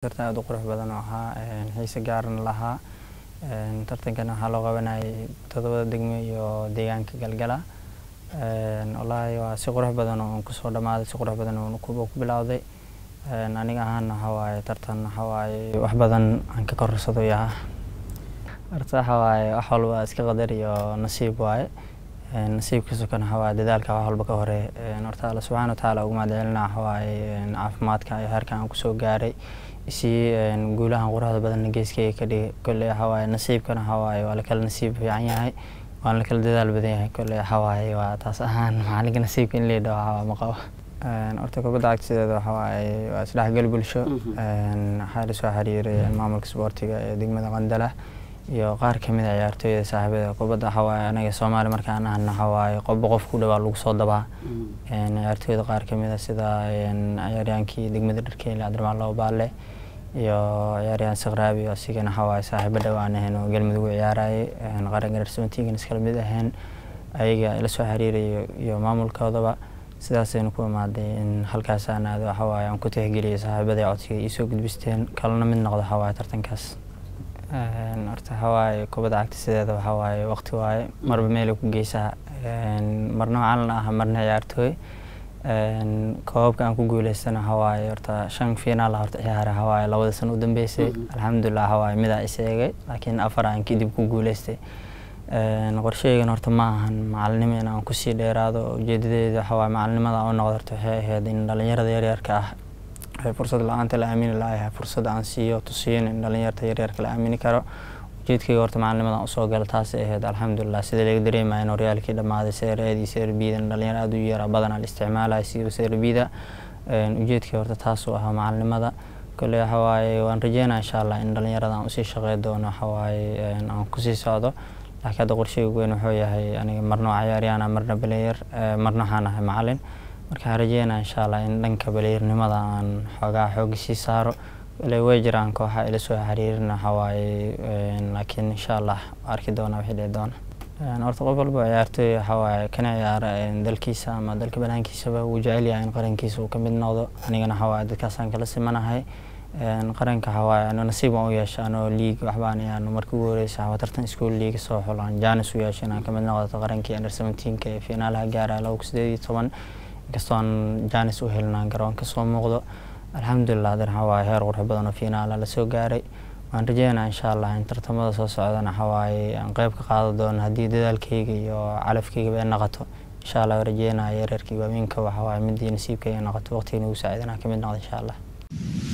tartan aad u qurux badan oo ahaa xiise gaarna lahaa tartankan waxaa loo qabanayay todobada degmo iyo deegaanka galgala wallaahi waa si qurux badan oo kusoo dhamaaday si qurux badan oo ku bilowday aniga ahaana waxaa waaye tartan waxaa waaye wax badan aan ka korarsado yaha horta waxaa waaye wax walba iska qadar iyo nasiib waaye nasiibkiisa kan waxaa waaye dadaalka wax walba ka hore horta alla subxaana watacaala ugu mahadcelina waxaa waaye caafimaadka iyo heerkan aan kusoo gaaray si guulahan quruxda badanna geeskeyga ka dhigay kolley waxaa waaye nasiibkana waxaa waaye waa lakala nasiib fiican yahay waana lakala dadaal badan yahay kolley waxaa waaye waa taas ahaan macalinka nasiibka in leedha waxaa ma qabo horta kubadda cagta sideeda waxaa waaye waa isdhexgal bulsho waxaa la soo xiriiray maamulka isboortiga ee degmada qandala iyo qaar kamid a ciyaartooyda saaxiibada kubadda waxaa waaye anaga soomaali markaan ahna waxaa waaye qofba qof ku dhawaa lagu soo dabaa ciyaartooyda qaar kamid a sida ciyaaryaankii degmada dharkeyle cabdiramaan labo baalle iyo ciyaaryaan sikraabi asigana waxaa waaye saaxiibo dhowaan ahayn oo galmudug u ciyaarayay qaranka dharsamatiigan iskala mid ahayn ayaga ila soo xiriirayo iyo maamulkoodaba sidaasaynu ku imaaday in halkaasaan aado waxaa waaye aan ku tixgeliyay saaxiibadii codsiga iisoo gudbisteen kalena mid noqdo waxaa waaye tartankaas horta waxaa waaye kubadda cagta sideeda waxaa waaye waqti waaye marba meelay ku geysaa marna macalin ah marna ciyaartooy koobabka aan ku guuleystana waxaa waaye horta shan finaal horta ciyaara waxaa waaye labada sano u dambeysay alxamdulilah waxaa waaye midaa is eegay laakiin afar aan kadib ku guuleystay qorsheygan horta ma ahan macalinimo in aan kusii dheeraado ujeedadeeda waxaa waaye macalinimada u noqdo horta waxay ahayd in dhalinyarada yaryarka ah fursad la-aanta la aamini laayahay fursad aan siiyo tusiyin in dhalinyarta yaryarka la aamini karo ujeedkayga horta macalinimada usoo gala taasay ahayd alxamdulilah sida laga dareemaya in horyaalkii dhammaaday seereedii seerbiidan dhalinyaro aada u yara badanaa la isticmaalaya siiba seerbiida ujeedkii horta taasuu ahaa macalinimada kolley waxa waaye waan rajeynaya insha allah in dhalinyarada aan usii shaqey doono waxa waaye aan kusii socdo laakiin hadda qorsheyga weyn wuxuu yahay aniga marna waa ciyaaryaana marna baleyer marna waxaan ahay macalin marka waxaan rajeynaya insha allah in dhanka baleyernimada aan xoogaa xooga sii saaro ilay way jiraan kooxa ila soo xiriirin waxa waaye laakiin insha allah arki doona wixii dhici doona horta qof walba ciyaartooy waxa waaye kana ciyaara dalkiisa ama dalka banaankiisaba wuu jecel yahay in qarankiisa uu ka mid noqdo anigana waxa waaye dadkaasaan kala simanahay qaranka waxa waaye ano nasiib aan u yeesha anoo liig waxbaan ayaan markii ugu horeysa waa tartan school liiga soo xulaan jaanis u yeesha inaan ka mid noqdo qarankii under seventeenka ee finaalaha gaaraya laba kun sideed iyo toban inkastoo aan jaanis u helnaan garoonka soo muuqdo alxamdulilah hadan waxaa waaye heer qurux badan oo finaala lasoo gaaray waan rajeynaa insha allah in tartamada soo socdana waxaa waaye aan qeyb ka qaadan doono haddii dadaalkayga iyo calafkaygaba ay noqoto insha allah rajeynaya yareerkii waaweynka waxaa waaye midii nasiibkayga noqoto waqtiga nagu saacidanaa ka mid noqdo insha allah